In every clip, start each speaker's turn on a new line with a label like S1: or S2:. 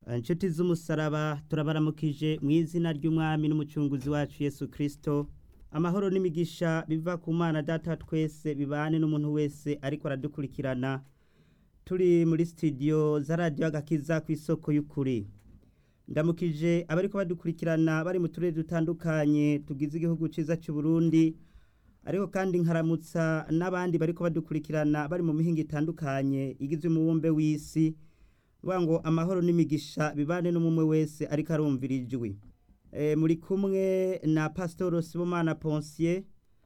S1: inshuti z'umusaraba turabaramukije mu izina ry'umwami n'umucunguzi wacu yesu kirisito amahoro n'imigisha biva ku mana data twese bibane n'umuntu wese ariko aradukurikirana turi muri sitidiyo za radiyo agakiza ku isoko y'ukuri ndamukije abariko badukurikirana bari mu turere dutandukanye tugize igihugu cyiza cy'u Burundi ariko kandi nkaramutsa n'abandi bariko badukurikirana bari mu mihinga itandukanye igize umubumbe w'isi vuga ngo amahoro n'imigisha bibane n'umwe wese ariko arumvira ijwi muri kumwe na pasitoro sibomana ponsiye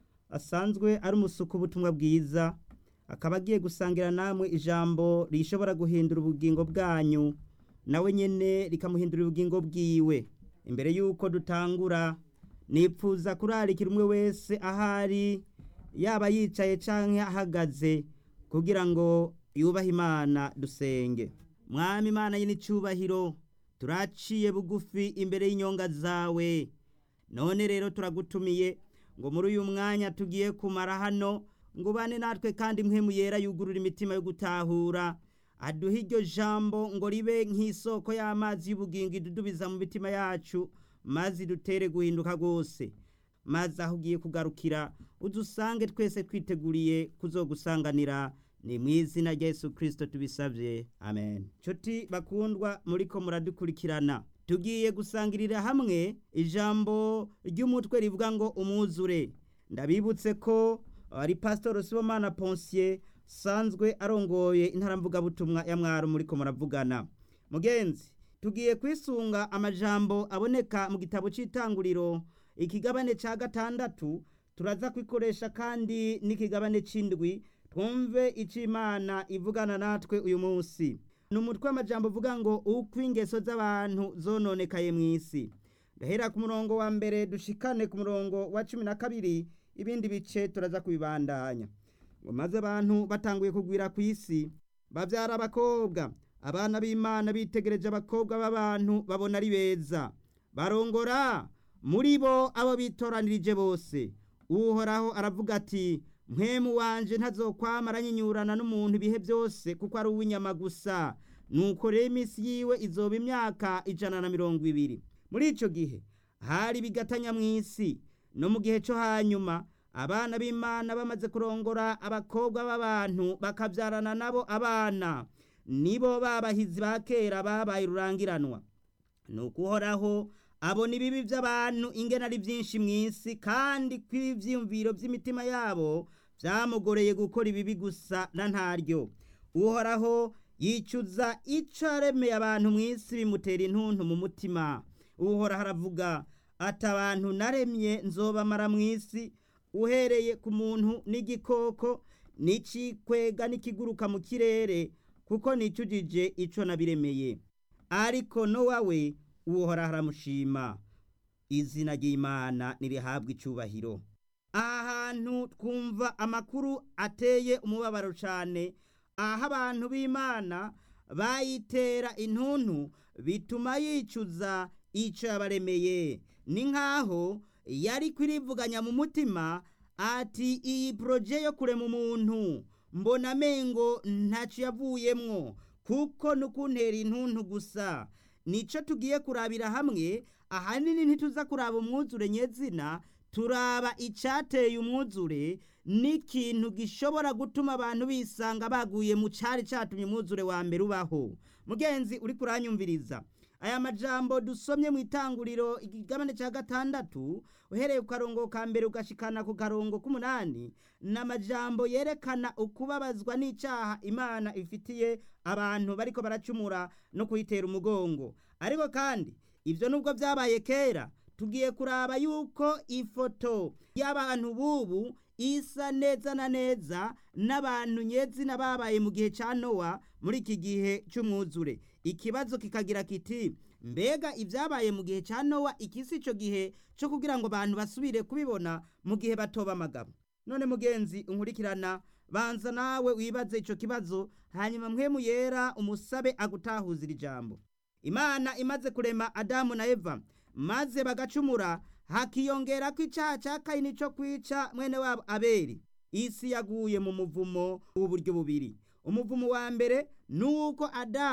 S1: asanzwe ari umusuku w'ubutumwa bwiza akaba agiye gusangira namwe ijambo rishobora guhindura ubugingo bwanyu nawe nyine rikamuhindurira ubugingo bwiwe imbere y'uko dutangura nipfuza kurarikira umwe wese ahari yaba yicaye cyangwa ahagaze kugira ngo yubahe imana dusenge mwami imana y'icyubahiro turaciye bugufi imbere y'inyonga zawe none rero turagutumiye ngo muri uyu mwanya tugiye kumara hano ngo ubane natwe kandi mwe yera yugurura imitima yo gutahura aduha iryo jambo ngo ribe nk'isoko y'amazi y'ubugingo idudubiza mu mitima yacu maze dutere guhinduka rwose maze aho ugiye kugarukira udusange twese twiteguriye kuzogusanganira ni mu izina rya Yesu kirisito tubisabye amen nshuti bakundwa muri ko muradukurikirana tugiye gusangirira hamwe ijambo ry'umutwe rivuga ngo umwuzure ndabibutse ko ari pasitoro sibomana ponsiye sanzwe arongoye intaramvugabutumwa ya mwaro muri ko muravugana mugenzi tugiye kwisunga amajambo aboneka mu gitabo cy'itanguriro ikigabane cya gatandatu turaza kwikoresha kandi n'ikigabane cy'indwi twumve icyo imana ivugana natwe uyu munsi ni umutwe w'amajambo uvuga ngo uko ingeso z'abantu zononekaye mu isi gahera ku murongo wa mbere dushikane ku murongo wa cumi na kabiri ibindi bice turaza kubibandanya ngo maze abantu batanguye kugwira ku isi babyara abakobwa abana b'imana bitegereje abakobwa b'abantu babona ari beza barongora muri bo abo bitoranirije bose uhoraho aravuga ati mwemu wanje ntazokwamara nyinyurana n'umuntu ibihe byose kuko ari uw'inyama gusa nuko rero iminsi yiwe izoba imyaka ijana na mirongo ibiri muri icyo gihe hari bigatanya mu isi no mu gihe cyo hanyuma abana b'imana bamaze kurongora abakobwa b'abantu bakabyarana nabo abana nibo babahizi ba kera babaye rurangiranwa ni ukuhoraho abona ibibi by'abantu ingena ari byinshi mu isi kandi ko ibyiyumviro by'imitima yabo byamugoreye gukora ibibi gusa na ntaryo uhoraho yicuza icyo aremeye abantu mu isi bimutera intuntu mu mutima uhoraho aravuga ati abantu naremye nzobamara mu isi uhereye ku muntu n'igikoko n'ikikwega n'ikiguruka mu kirere kuko nicujije icyo nabiremeye ariko nowawe uhoraho aramushima izina ry'imana nirihabwa icyubahiro aha hantu twumva amakuru ateye umubabaro cyane aho abantu b'imana bayitera intuntu bituma yicuza icyo yabaremeye ni nk'aho yari kwirivuganya mu mutima ati iyi poroje yo kurema umuntu mbona amengo ntacyo yavuyemwo kuko nukuntera intuntu gusa nicyo tugiye kurabira hamwe ahanini ntituza kuraba umwuzure nyezina turaba icyateye umwuzure n'ikintu gishobora gutuma abantu bisanga baguye mu cyari cyatumye umwuzure wa mbere ubaho mugenzi uri kuranyumviriza aya majambo dusomye mu itanguriro igigabane cya gatandatu uhereye ku karongo ka mbere ugashikana ku karongo k'umunani ni amajambo yerekana ukubabazwa n'icyaha imana ifitiye abantu bariko baracumura no kuyitera umugongo ariko kandi ibyo nubwo byabaye kera tugiye kuraba yuko ifoto y'abantu bubu isa neza na neza n'abantu nyezina babaye mu gihe cya nowa muri iki gihe cy'umwuzure ikibazo kikagira kiti mbega ibyabaye mu gihe cya nowa ikisi icyo gihe cyo kugira ngo abantu basubire kubibona mu gihe batoba amagabo none mugenzi unkurikirana banza nawe wibaze icyo kibazo hanyuma mwe yera umusabe agutahuzira ijambo imana imaze kurema adamu na eva maze bagacumura hakiyongera ko icyaha cya kayini cyo kwica mwene wabo aberi isi yaguye mu muvumo w'uburyo bubiri umuvumo wa mbere ni uko adamu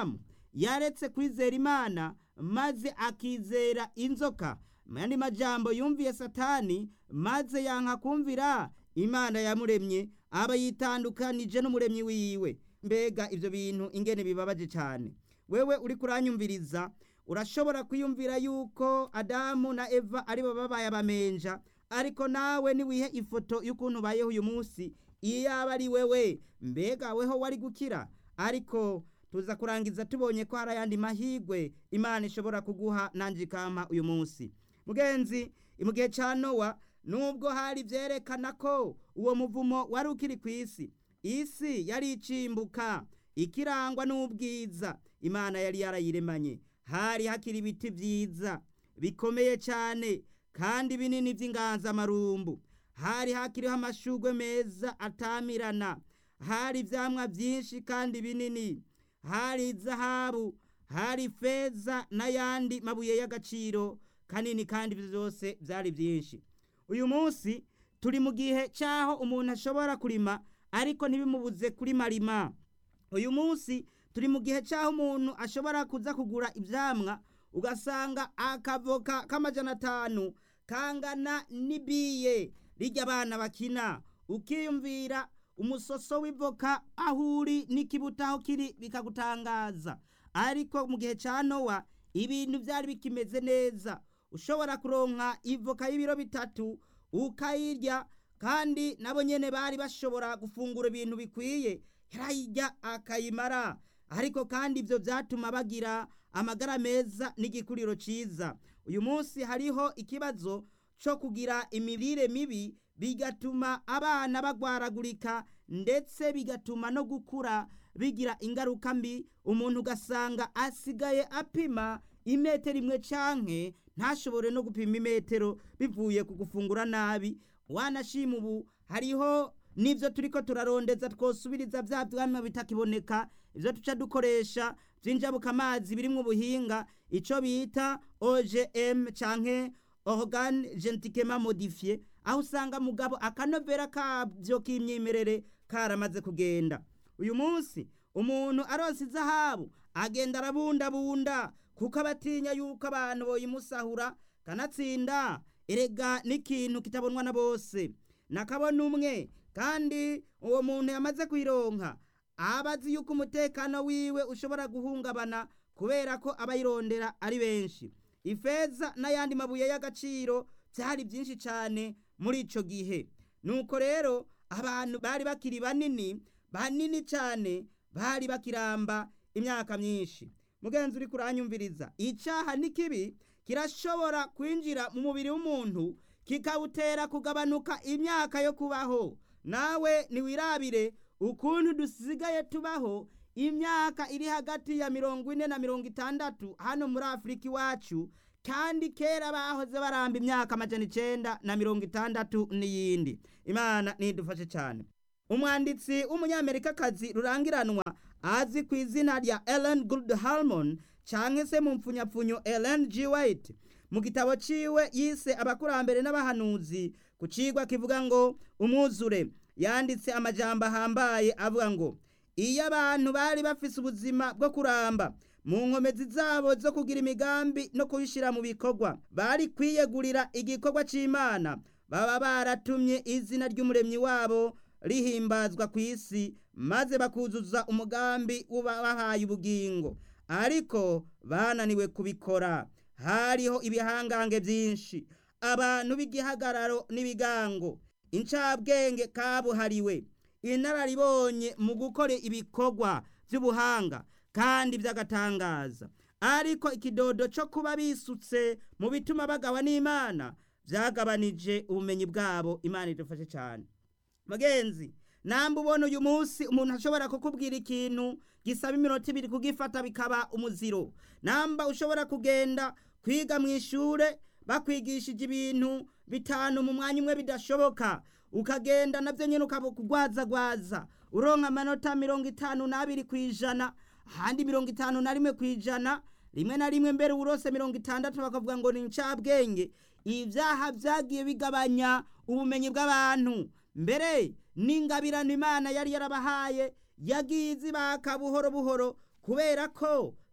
S1: yaretse kwizera imana maze akizera inzoka mu yandi majambo yumviye satani maze yanka kumvira imana yamuremye aba yitandukanije n'umuremyi wiwe mbega ibyo bintu ingene bibabaje cyane wewe uri kuranyumviriza urashobora kwiyumvira yuko adamu na eva aribo babaye abamenja ariko nawe niwihe ifoto y'ukuntu ubayeho uyu munsi iyo yaba ari wewe mbega weho wari gukira ariko tuza kurangiza tubonye ko hari ayandi mahigwe imana ishobora kuguha nanjye ikampa uyu munsi mugenzi mu gihe cya nowa nubwo hari byerekana ko uwo muvumo wari ukiri ku isi isi yari icimbuka ikirangwa n'ubwiza imana yari yarayiremanye hari hakiri ibiti byiza bikomeye cyane kandi binini by'inganzamarumbu hari hakiriho amashugwe meza atamirana hari ibyamwa byinshi kandi binini hari zahabu hari feza n'ayandi mabuye y'agaciro kanini kandi ibyo byose byari byinshi uyu munsi turi mu gihe cy'aho umuntu ashobora kurima ariko ntibimubuze kuri marima uyu munsi turi mu gihe cy'aho umuntu ashobora kuza kugura ibyamwa ugasanga akavoka k'amajana atanu kangana n'ibiye rijya abana bakina ukiyumvira umusoso w'ivoka aho uri n'ikibuto aho kiri bikagutangaza ariko mu gihe cya nowa ibintu byari bikimeze neza ushobora kuronka ivoka y'ibiro bitatu ukayirya kandi nabo nyene bari bashobora gufungura ibintu bikwiye yarayirya akayimara ariko kandi ibyo byatuma bagira amagara meza n'igikuriro cyiza uyu munsi hariho ikibazo cyo kugira imirire mibi bigatuma abana bagwaragurika ndetse bigatuma no gukura bigira ingaruka mbi umuntu ugasanga asigaye apima imetero imwe canke ntashobore no gupima imetero bivuye ku gufungura nabi wanashima ubu hariho n'ibyo turiko turarondeza twosubiriza bya byama bitakiboneka ibyo tuca dukoresha by'injabuka amazi birimwo ubuhinga ico bita OGM canke organe genetikema modifié aho usanga mugabo akanovera kabyo k'imyimerere karamaze kugenda uyu munsi umuntu aronse izahabu agenda arabundabunda kuko abatinya yuko abantu boyimusahura kanatsinda erega n'ikintu kitabonwa na bose nakabona umwe kandi uwo muntu yamaze kuyironka aba azi yuko umutekano wiwe ushobora guhungabana kubera ko abayirondera ari benshi ifeza n'ayandi mabuye y'agaciro byari byinshi cyane muri icyo gihe nuko rero abantu bari bakiri banini banini cyane bari bakiramba imyaka myinshi mugenzi uri kuranyumviriza icyaha ni kibi kirashobora kwinjira mu mubiri w'umuntu kikawutera kugabanuka imyaka yo kubaho nawe ntiwirabire ukuntu dusigaye tubaho imyaka iri hagati ya mirongo ine na mirongo itandatu hano muri afurika iwacu kandi kera bahoze baramba imyaka amajana icenda na mirongo itandatu n'iyindi imana nidufashe cyane umwanditsi w'umunyamerikakazi rurangiranwa azi ku izina rya ellen good harmon canke se mu mpfunyapfunyo ellen g white mu gitabo ciwe yise abakurambere n'abahanuzi ku cigwa kivuga ngo umwuzure yanditse amajambo ahambaye avuga ngo iyo abantu bari bafise ubuzima bwo kuramba mu nkomezi zabo zo kugira imigambi no kubishyira mu bikorwa bari kwiyegurira igikorwa cy'imana baba baratumye izina ry'umuremyi wabo rihimbazwa ku isi maze bakuzuza umugambi ubahaye ubugingo ariko bananiwe kubikora hariho ibihangange byinshi abantu b'igihagararo n'ibigango incabwenge kabuhariwe inararibonye mu gukora ibikorwa by'ubuhanga kandi by'agatangaza ariko ikidodo cyo kuba bisutse mu bituma bagawa n'imana byagabanije ubumenyi bwabo imana idufashe cyane mugenzi namba ubona uyu munsi umuntu ashobora kukubwira ikintu gisaba iminota ibiri kugifata bikaba umuziro namba ushobora kugenda kwiga mu ishure bakwigishije ibintu bitanu mu mwanya umwe bidashoboka ukagenda nabyo nyine ukabugwazagwaza uronka amanota mirongo itanu n'abiri ku ijana ahandi mirongo itanu na rimwe ku ijana rimwe na rimwe mbere urose mirongo itandatu bakavuga ngo ni incabwenge ibyaha byagiye bigabanya ubumenyi bw'abantu mbere n'ingabirano imana yari yarabahaye yagiye izibaka buhoro buhoro kubera ko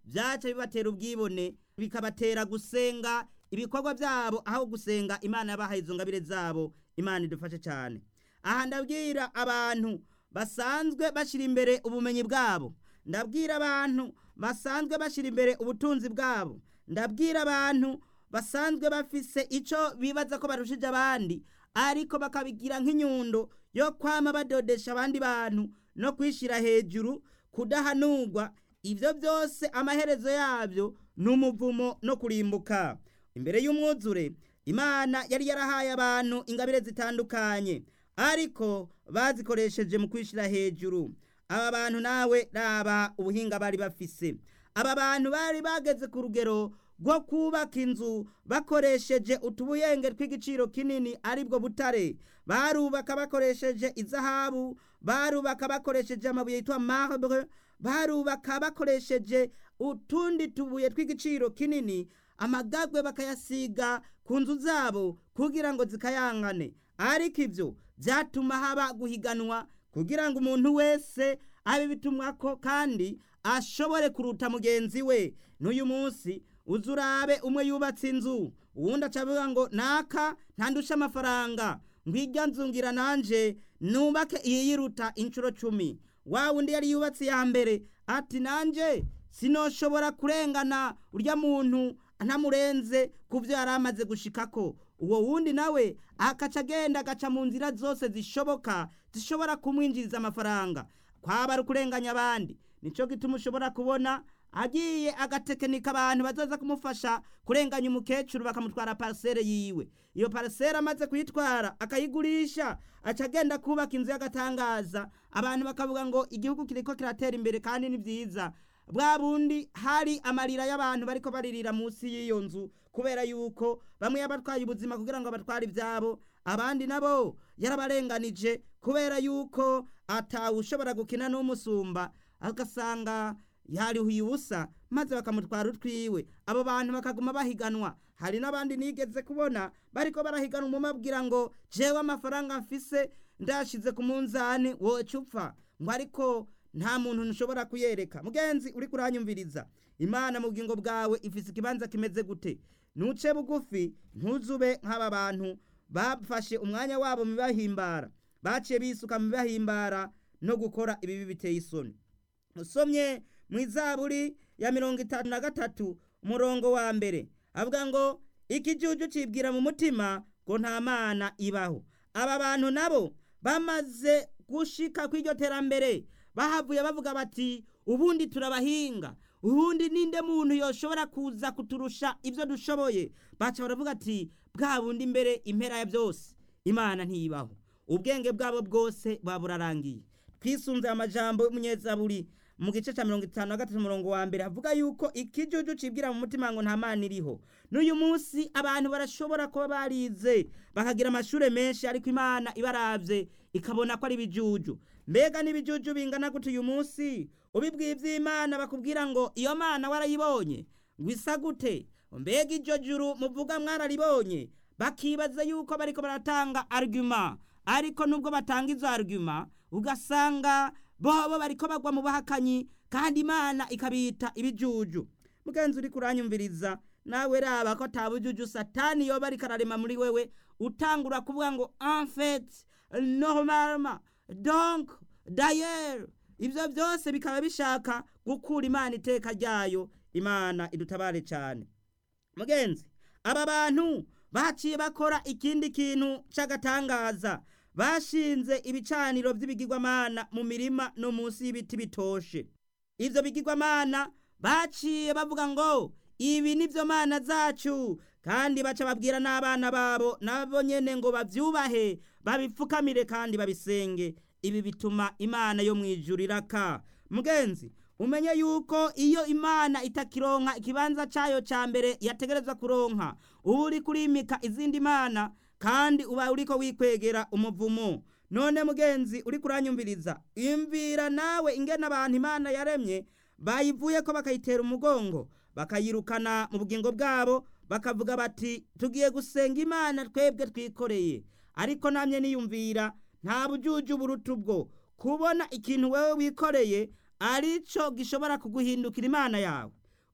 S1: byaca bibatera ubwibone bikabatera gusenga ibikorwa byabo aho gusenga imana yabahaye izo ngabire zabo imana idufashe cyane aha ndabwira abantu basanzwe bashyira imbere ubumenyi bwabo ndabwira abantu basanzwe bashyira imbere ubutunzi bwabo ndabwira abantu basanzwe bafise icyo bibaza ko barushije abandi ariko bakabigira nk'inyundo yo kwama badodesha abandi bantu no kwishyira hejuru kudahanurwa ibyo byose amaherezo yabyo ni umuvumo no kurimbuka imbere y'umwuzure imana yari yarahaye abantu ingabire zitandukanye ariko bazikoresheje mu kwishyira hejuru aba bantu nawe raba ubuhinga bari bafise aba bantu bari bageze ku rugero rwo kubaka inzu bakoresheje utubuyenge tw'igiciro kinini aribwo butare barubaka bakoresheje izahabu barubaka bakoresheje amabuye yitwa marbre barubaka bakoresheje utundi tubuye tw'igiciro kinini amagagwe bakayasiga ku nzu zabo kugira ngo zikayangane ariko ibyo byatuma haba guhiganwa kugira ngo umuntu wese abe bitumwako kandi ashobore kuruta mugenzi we n'uyu munsi uzi urabe umwe yubatse inzu uwundi acavuga ngo naka ntandushe amafaranga ngwirya nzu ngira nanje nubake iyi yiruta inshuro cumi wa wundi yari yubatse iya mbere ati nanje sinoshobora kurengana urya muntu ntamurenze ku byo yari amaze gushikako uwo wundi nawe akaca agenda agaca mu nzira zose zishoboka zishobora kumwinjiriza amafaranga kwaba ari ukurenganya abandi nicyo gituma ushobora kubona agiye agatekinika abantu bazaza kumufasha kurenganya umukecuru bakamutwara parisere yiwe iyo parisere amaze kuyitwara akayigurisha aca agenda kubaka inzu y'agatangaza abantu bakavuga ngo igihugu kiriko kiratera imbere kandi ni byiza bwa bundi hari amarira y'abantu bariko baririra munsi y'iyo nzu kubera yuko bamwe yabatwaye ubuzima kugira ngo batware ibyabo abandi nabo yarabarenganije kubera yuko atawushobora gukina n'umusumba agasanga yarihuye ubusa maze bakamutwara utwiwe abo bantu bakaguma bahiganwa hari n'abandi nigeze kubona bariko barahiganwa umumabwira ngo jewe amafaranga mfise ndashize ku munzani woca upfa ngo ariko nta muntu nshobora kuyereka mugenzi uri kuranyumviriza imana mu bugingo bwawe ifise ikibanza kimeze gute nuce bugufi ntuzube nk'aba bantu bafashe umwanya wabo mu bibahimbara baciye bisuka mu bibahimbara no gukora ibibi biteye isoni usomye mu izaburi ya mirongo itanu na gatatu umurongo wa mbere avuga ngo ikijuju cibwira mu mutima ngo nta mana ibaho aba bantu nabo bamaze gushika kw'iryo terambere bahavuye bavuga bati ubundi turabahinga ubundi ninde muntu yoshobora kuza kuturusha ibyo dushoboye baca baravuga ati bwa bundi imbere impera ya byose imana ntiyibaho ubwenge bwabo bwose buba burarangiye twisunze amajambo y'umunyezaburi mu gice cya mirongo itanu na gatatu umurongo wa mbere avuga yuko ikijuju cibwira mu mutima ngo nta mana iriho n'uyu munsi abantu barashobora kuba barize bakagira amashuri menshi ariko imana ibaravye ikabona ko ari ibijuju mbega n'ibijuju bingana gute uyu munsi ubibwiye iby'imana bakubwira ngo iyo mana warayibonye ngo isa gute mbega iryo juru muvuga mwararibonye bakibaza yuko bariko baratanga argument ariko nubwo batanga izo argument ugasanga bobo bariko bagwa mu bahakanyi kandi imana ikabita ibijuju mugenzi uri kuranyumviriza nawe raba ko atabujuju satani yoba ariko ararema muri wewe utangura kuvuga ngo en fait normalement donc d'ailleurs ibyo byose bikaba bishaka gukura imana iteka ryayo imana idutabare cyane mugenzi aba bantu baciye bakora ikindi kintu cy'agatangaza bashinze ibicaniro by'ibigirwamana mu mirima no munsi y'ibiti bitoshe ibyo bigirwamana baciye bavuga ngo ibi ni byo mana zacu kandi baca babwira n'abana babo nabo nyene ngo babyubahe babipfukamire kandi babisenge ibi bituma imana yo mu ijuru iraka mugenzi umenye yuko iyo imana itakironka ikibanza cyayo cya mbere yategerezwa kuronka uba uri kurimika izindi mana kandi uba uriko wikwegera umuvumo none mugenzi uri kuranyumviriza imvira nawe ingena abantu imana yaremye bayivuye ko bakayitera umugongo bakayirukana mu bugingo bwabo bakavuga bati tugiye gusenga imana twebwe twikoreye ariko namye niyumvira nta bujuju buruta ubwo kubona ikintu wewe wikoreye arico gishobora kuguhindukira imana yawe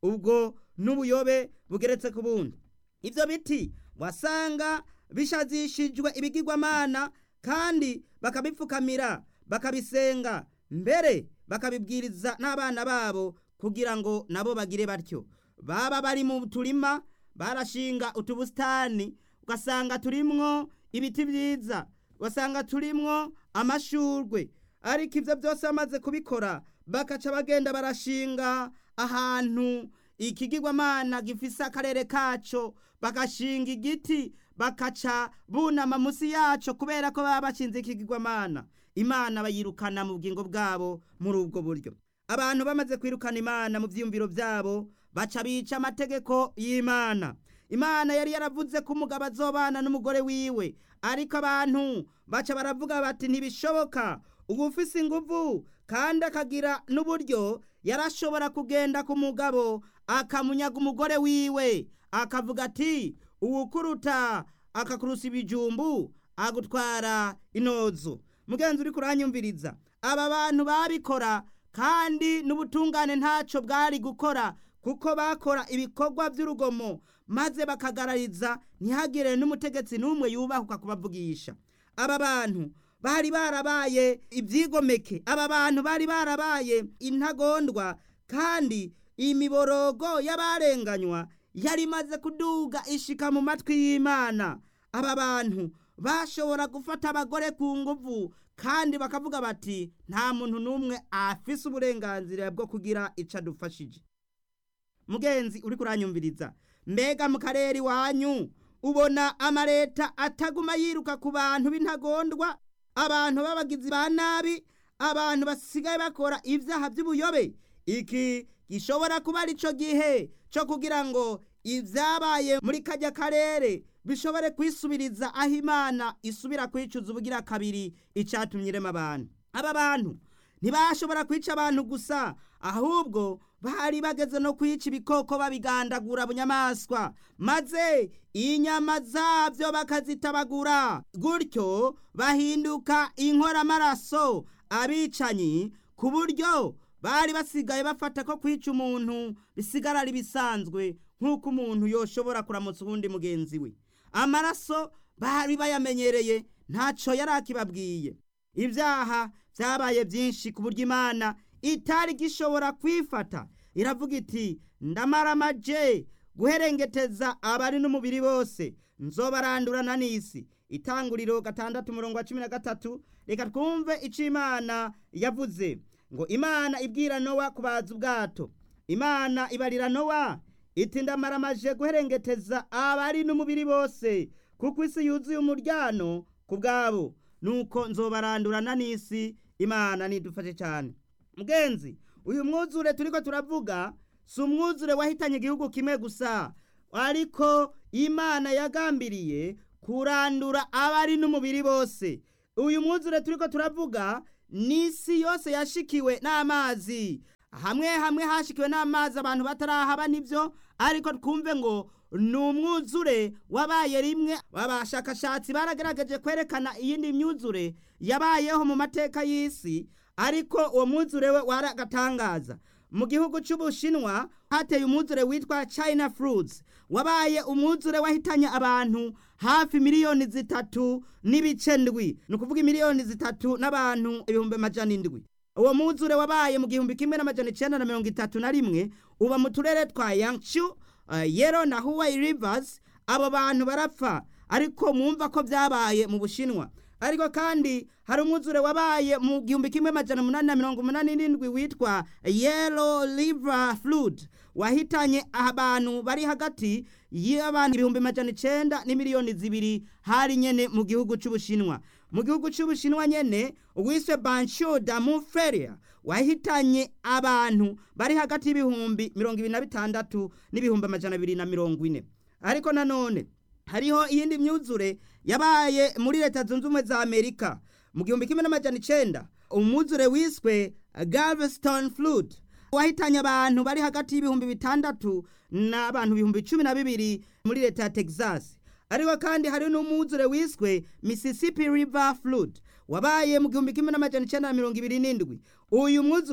S1: ubwo n'ubuyobe bugeretse ku bundi ibyo biti wasanga bishazishijwe ibigirwamana kandi bakabipfukamira bakabisenga mbere bakabibwiriza n'abana babo kugira ngo nabo bagire batyo baba bari mu turima barashinga utubusitani ugasanga turimwo ibiti byiza ugasanga turimwo amashurwe ariko ibyo byose bamaze kubikora bakaca bagenda barashinga ahantu ikigirwamana gifise akarere kaco bagashinga igiti bakaca bunama munsi yaco kubera ko baba bashinze ikigirwamana imana bayirukana mu bugingo bwabo muri ubwo buryo abantu bamaze kwirukana imana mu vyiyumviro vyabo baca bica amategeko y'imana imana yari yaravuze ko umugabo azobana n'umugore wiwe ariko abantu baca baravuga bati ntibishoboka uba ufise inguvu kandi akagira n'uburyo yarashobora kugenda ku mugabo akamunyaga umugore wiwe akavuga ati uwukuruta akakurusa ibijumbu agutwara inozo mugenzi uri kuranyumviriza aba bantu babikora kandi n'ubutungane ntacyo bwari gukora kuko bakora ibikorwa by'urugomo maze bakagarariza ntihagire n'umutegetsi n'umwe yubahuka kubavugisha aba bantu bari barabaye ibyigomeke aba bantu bari barabaye intagondwa kandi imiborogo y'abarenganywa yari imaze kuduga ishika mu matwi y'imana aba bantu bashobora gufata abagore ku nguvu kandi bakavuga bati nta muntu n'umwe afise uburenganzira bwo kugira icyo adufashije mugenzi uri kuranyumviriza mbega mu karere iwanyu ubona amareta ataguma yiruka ku bantu b'intagondwa abantu b'abagizi ba nabi abantu basigaye bakora ibyaha by'ubuyobe iki gishobora kuba ari cyo gihe cyo kugira ngo ibyabaye muri kajya karere bishobore kwisubiriza aho imana isubira kwicuza ubugira kabiri icyatumye irema abantu aba bantu ntibashobora kwica abantu gusa ahubwo bari bageze no kwica ibikoko babigandagura bunyamaswa maze inyama zabyo bakazitabagura gutyo bahinduka inkoramaraso abicanyi ku buryo bari basigaye bafata ko kwica umuntu bisigara ari bisanzwe nk'uko umuntu yoshobora kuramutsa uwundi mugenzi we amaraso bari bayamenyereye ntacyo yari akibabwiye ibyaha byabaye byinshi ku buryo imana itari gishobora kwifata iravuga iti ndamaramaje guherengeteza abari n'umubiri bose nzobarandurana n'isi itanguriro gatandatu umurongo wa cumi na gatatu reka twumve icyo imana yavuze ngo imana ibwira nowa kubaza ubwato imana ibarira nowa iti ndamaramaje guherengeteza abari n'umubiri bose kuko isi yuzuye umuryano ku bwabo nuko nzobarandurana n'isi imana nidufashe cyane mugenzi uyu mwuzure turiko turavuga si umwuzure wahitanye igihugu kimwe gusa ariko imana yagambiriye kurandura abari n'umubiri bose uyu mwuzure turiko turavuga n'isi yose yashikiwe n'amazi hamwe hamwe hashikiwe n'amazi abantu batarahaba nibyo ariko twumve ngo ni umwuzure wabaye rimwe abashakashatsi baragaragaje kwerekana iyindi myuzure yabayeho mu mateka y'isi ariko uwo mwuzure we waragatangaza mu gihugu cy'ubushinwa hateye umwuzure witwa china fruits wabaye umwuzure wahitanye abantu hafi miliyoni zitatu n'ibice ndwi ni ukuvuga miliyoni zitatu n'abantu ibihumbi amajana indwi uwo mwuzure wabaye mu gihumbi kimwe n'amajana icyenda na mirongo itatu na rimwe uba mu turere twa yangshu uh, yero na hawaii rivers abo bantu barapfa ariko mwumva ko byabaye mu bushinwa ariko kandi hari umwuzure wabaye mu gihumbi kimwe amajana umunani na mirongo umunani n'indwi witwa yellow river flood wahitanye abantu bari hagati y'abantu ibihumbi amajana icenda n'imiliyoni zibiri hari nyene mu gihugu c'ubushinwa mu gihugu c'ubushinwa nyene uwiswe bansho damu feria wahitanye abantu bari hagati y'ibihumbi mirongo ibiri na bitandatu n'ibihumbi amajana abiri na mirongo ine ariko nanone hariho iyindi myuzure yabaye muri leta zunze ubumwe za amerika mu gihumbi kimwe n'amajana icenda umwuzure wiswe galveston flood wahitanye abantu bari hagati y'ibihumbi bitandatu n'abantu ibihumbi cumi na bibiri muri leta ya texas ariko kandi hari n'umwuzure wiswe mississippi river flood wabaye mu gihumbi kimwe n'amajana icenda na mirongo ibiri n'indwi uyu mwuzure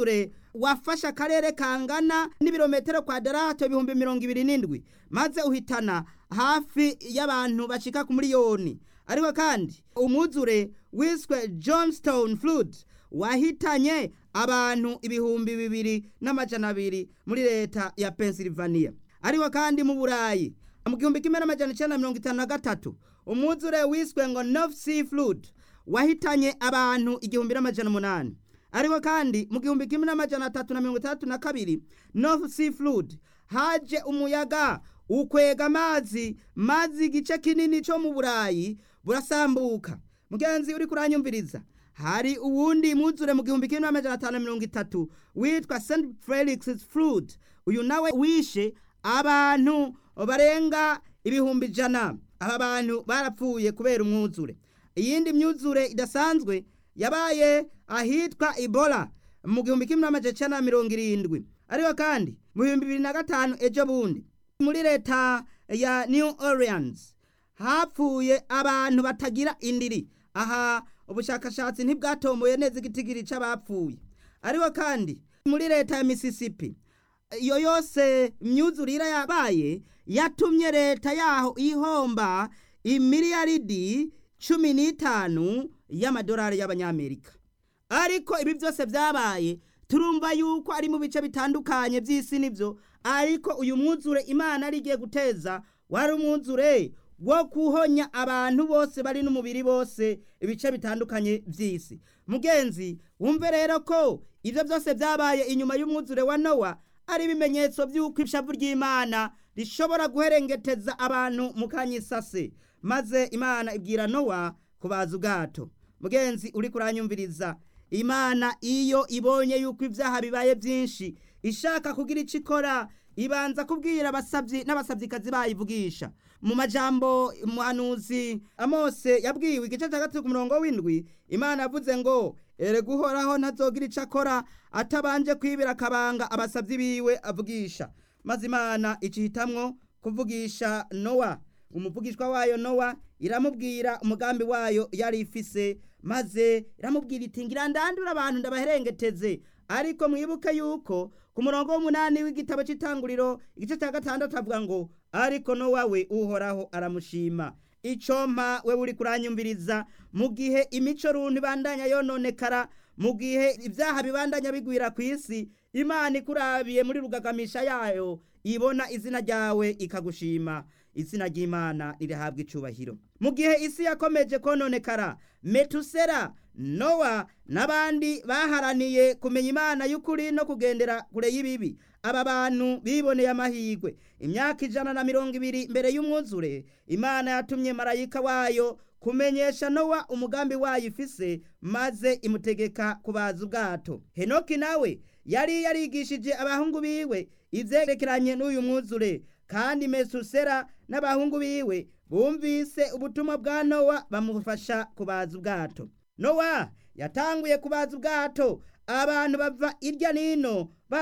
S1: wafashe akarere kangana n'ibirometero kwadarato ibihumbi mirongo ibiri n'indwi maze uhitana hafi y'abantu bashika ku miliyoni ariko kandi umwuzure wiswe johnstone flood wahitanye abantu ibihumbi bibiri n'amajana abiri muri leta ya pennsylvania ariko kandi mu burayi mu gihumbi kimwe n'amajana icenda na mirongo itanu na gatatu umwuzure wiswe ngo north sea flood wahitanye abantu igihumbi n'amajana umunani ariko kandi mu gihumbi kimwe n'amajana atatu na mirongo itandatu na kabiri north sea flood haje umuyaga ukwega amazi maze igice kinini co mu burayi burasambuka mugenzi uri kuranyumviriza hari uwundi mwuzure mu gihumbi kimwe n'amajana atanu na mirongo itatu witwa st felix flood uyu nawe wishe abantu barenga ibihumbi ijana aba bantu barapfuye kubera umwuzure iyindi myuzure idasanzwe yabaye ahitwa ibola mu gihumbi kimwe n'amajana icenda na mirongo irindwi ariko kandi mu bihumbi bibiri na gatanu ejo bundi muri leta ya new orleans hapfuye abantu batagira indiri aha ubushakashatsi ntibwatomboye neza igitigiri c'abapfuye ariko kandi muri leta ya mississippi iyo yose imyuzurire yabaye yatumye leta yaho ihomba imiliyaridi cumi n'itanu y'amadolari y'abanyamerika ariko ibi byose byabaye turumva yuko ari mu bice bitandukanye by'isi nibyo ariko uyu mwuzure imana ari igiye guteza wari umwuzure wo kuhonya abantu bose bari n'umubiri bose ibice bitandukanye by'isi mugenzi wumve rero ko ibyo byose byabaye inyuma y'umwuzure wa nowa ari ibimenyetso by'uko ishavu ry'imana rishobora guherengeteza abantu mu kanyisase maze imana ibwira nowa kubaza ubwato mugenzi uri kuranyumviriza imana iyo ibonye yuko ibyaha bibaye byinshi ishaka kugira icyo ikora ibanza kubwira abasabyi n'abasabyikazi bayivugisha mu majambo umuhanuzi amose yabwiwe igice cya gatatu ku murongo w'indwi imana yavuze ngo ere guhoraho ntazogira icyo akora atabanje kwibira akabanga abasabyi biwe avugisha maze imana icihitamwo kuvugisha nowa umuvugishwa wayo nowa iramubwira umugambi wayo yari ifise maze iramubwira iti ngira ndandura abantu ndabaherengeteze ariko mwibuke yuko ku murongo w'umunani w'igitabo cy'itanguriro igice cya gatandatu avuga ngo ariko nowa we uhoraho aramushima icompa we uri kuranyumviriza mu gihe imico runtu ibandanya yononekara mu gihe ibyaha bibandanya bigwira ku isi imana ikurabiye muri rugagamisha yayo ibona izina ryawe ikagushima izina ry'imana rirahabwa icubahiro mu gihe isi yakomeje kononekara metusera nowa n'abandi baharaniye kumenya imana y'ukuri no kugendera kure y'ibibi aba bantu biboneye amahirwe imyaka ijana na mirongo ibiri mbere y'umwuzure imana yatumye marayika wayo kumenyesha nowa umugambi wayo ifise maze imutegeka kubaza ubwato henoki nawe yari yarigishije abahungu biwe ivyerekeranye n'uyu mwuzure kandi mesusera n'abahungu biwe bumvise ubutumwa bwa nowa bamufasha kubaza ubwato nowa yatanguye kubaza ubwato abantu bava irya nino